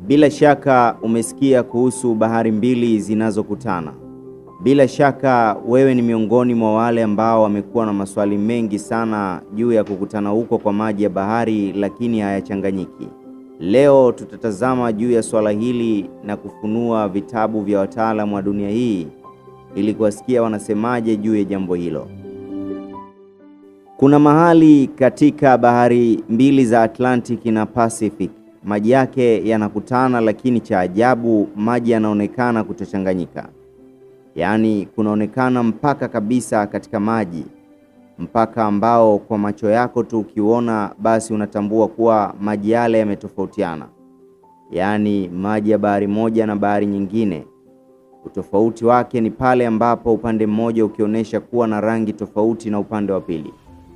Bila shaka umesikia kuhusu bahari mbili zinazokutana. Bila shaka wewe ni miongoni mwa wale ambao wamekuwa na maswali mengi sana juu ya kukutana huko kwa maji ya bahari lakini hayachanganyiki. Leo tutatazama juu ya swala hili na kufunua vitabu vya wataalamu wa dunia hii ili kuwasikia wanasemaje juu ya jambo hilo. Kuna mahali katika bahari mbili za Atlantic na Pacific maji yake yanakutana, lakini cha ajabu maji yanaonekana kutochanganyika. Yaani kunaonekana mpaka kabisa katika maji, mpaka ambao kwa macho yako tu ukiuona basi unatambua kuwa maji yale yametofautiana. Yaani maji ya bahari moja na bahari nyingine, utofauti wake ni pale ambapo upande mmoja ukionyesha kuwa na rangi tofauti na upande wa pili.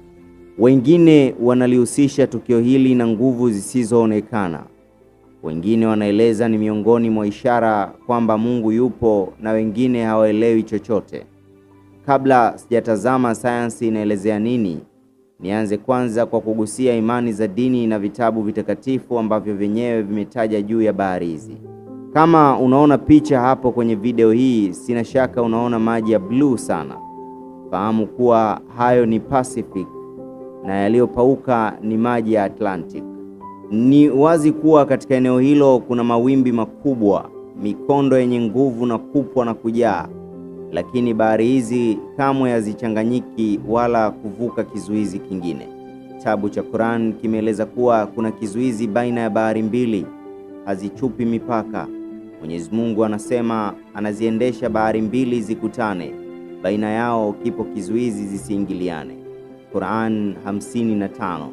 Wengine wanalihusisha tukio hili na nguvu zisizoonekana. Wengine wanaeleza ni miongoni mwa ishara kwamba Mungu yupo na wengine hawaelewi chochote. Kabla sijatazama sayansi inaelezea nini, nianze kwanza kwa kugusia imani za dini na vitabu vitakatifu ambavyo vyenyewe vimetaja juu ya bahari hizi. Kama unaona picha hapo kwenye video hii, sina shaka unaona maji ya bluu sana. Fahamu kuwa hayo ni Pacific na yaliyopauka ni maji ya Atlantic. Ni wazi kuwa katika eneo hilo kuna mawimbi makubwa, mikondo yenye nguvu na kupwa na kujaa, lakini bahari hizi kamwe hazichanganyiki wala kuvuka kizuizi kingine. Kitabu cha Quran kimeeleza kuwa kuna kizuizi baina ya bahari mbili, hazichupi mipaka. Mwenyezi Mungu anasema anaziendesha bahari mbili zikutane, baina yao kipo kizuizi zisiingiliane. Quran 55.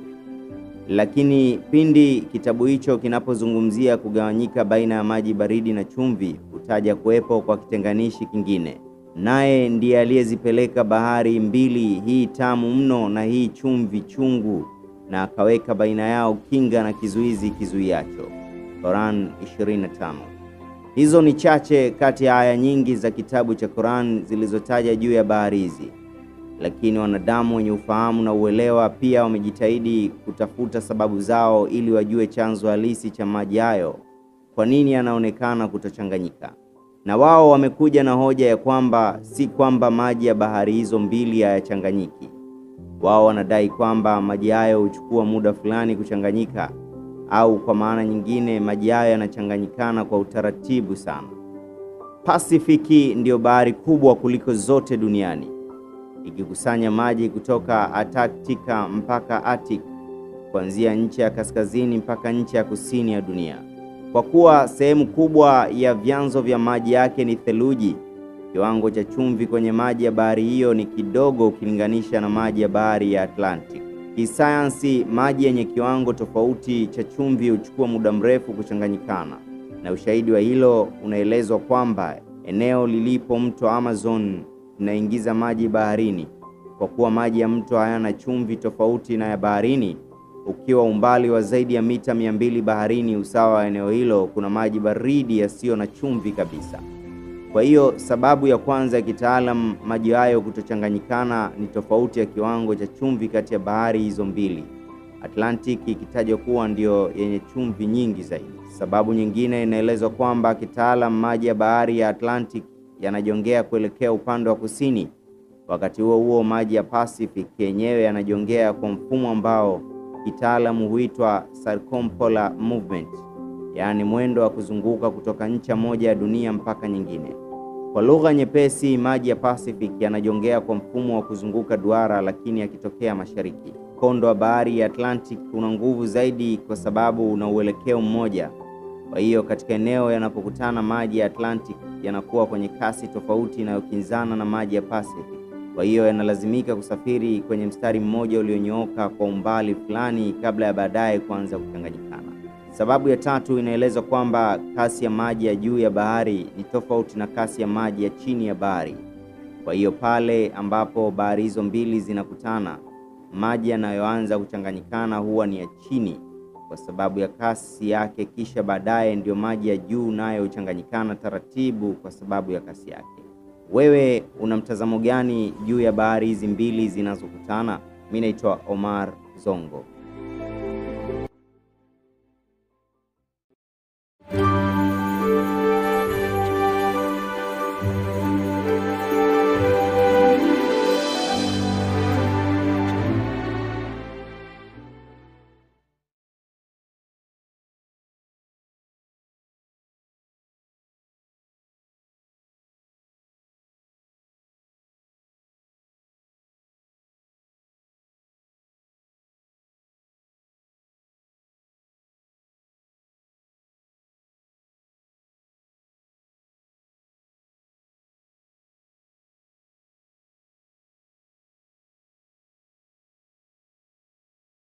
Lakini pindi kitabu hicho kinapozungumzia kugawanyika baina ya maji baridi na chumvi, hutaja kuwepo kwa kitenganishi kingine, naye ndiye aliyezipeleka bahari mbili, hii tamu mno na hii chumvi chungu, na akaweka baina yao kinga na kizuizi kizuiacho. Quran 25. Hizo ni chache kati ya aya nyingi za kitabu cha Quran zilizotaja juu ya bahari hizi lakini wanadamu wenye ufahamu na uelewa pia wamejitahidi kutafuta sababu zao ili wajue chanzo halisi cha maji hayo, kwa nini yanaonekana kutochanganyika. Na wao wamekuja na hoja ya kwamba si kwamba maji ya bahari hizo mbili hayachanganyiki. Wao wanadai kwamba maji hayo huchukua muda fulani kuchanganyika, au kwa maana nyingine maji hayo yanachanganyikana kwa utaratibu sana. Pasifiki ndiyo bahari kubwa kuliko zote duniani ikikusanya maji kutoka Antarctica mpaka Arctic, kuanzia nchi ya kaskazini mpaka nchi ya kusini ya dunia. Kwa kuwa sehemu kubwa ya vyanzo vya maji yake ni theluji, kiwango cha chumvi kwenye maji ya bahari hiyo ni kidogo ukilinganisha na maji ya bahari ya Atlantic. Kisayansi, maji yenye kiwango tofauti cha chumvi huchukua muda mrefu kuchanganyikana, na ushahidi wa hilo unaelezwa kwamba eneo lilipo mto Amazon inaingiza maji baharini. Kwa kuwa maji ya mto hayana chumvi tofauti na ya baharini, ukiwa umbali wa zaidi ya mita mia mbili baharini, usawa wa eneo hilo kuna maji baridi yasiyo na chumvi kabisa. Kwa hiyo sababu ya kwanza ya kitaalam maji hayo kutochanganyikana ni tofauti ya kiwango cha chumvi kati ya bahari hizo mbili, Atlantic ikitajwa kuwa ndiyo yenye chumvi nyingi zaidi. Sababu nyingine inaelezwa kwamba kitaalam maji ya bahari ya Atlantic yanajongea kuelekea upande wa kusini. Wakati huo huo, maji ya Pacific yenyewe yanajongea kwa mfumo ambao kitaalamu huitwa circumpolar movement, yaani mwendo wa kuzunguka kutoka ncha moja ya dunia mpaka nyingine. Kwa lugha nyepesi, maji ya Pacific yanajongea kwa mfumo wa kuzunguka duara, lakini yakitokea mashariki. Mkondo wa bahari ya Atlantic una nguvu zaidi kwa sababu una uelekeo mmoja. Kwa hiyo katika eneo yanapokutana maji ya Atlantic yanakuwa kwenye kasi tofauti inayokinzana na maji ya Pacific. Kwa hiyo yanalazimika kusafiri kwenye mstari mmoja ulionyooka kwa umbali fulani kabla ya baadaye kuanza kuchanganyikana. Sababu ya tatu inaeleza kwamba kasi ya maji ya juu ya bahari ni tofauti na kasi ya maji ya chini ya bahari. Kwa hiyo pale ambapo bahari hizo mbili zinakutana, maji yanayoanza kuchanganyikana huwa ni ya chini kwa sababu ya kasi yake, kisha baadaye ndiyo maji ya juu nayo huchanganyikana taratibu kwa sababu ya kasi yake. Wewe una mtazamo gani juu ya bahari hizi mbili zinazokutana? Mimi naitwa Omar Zongo.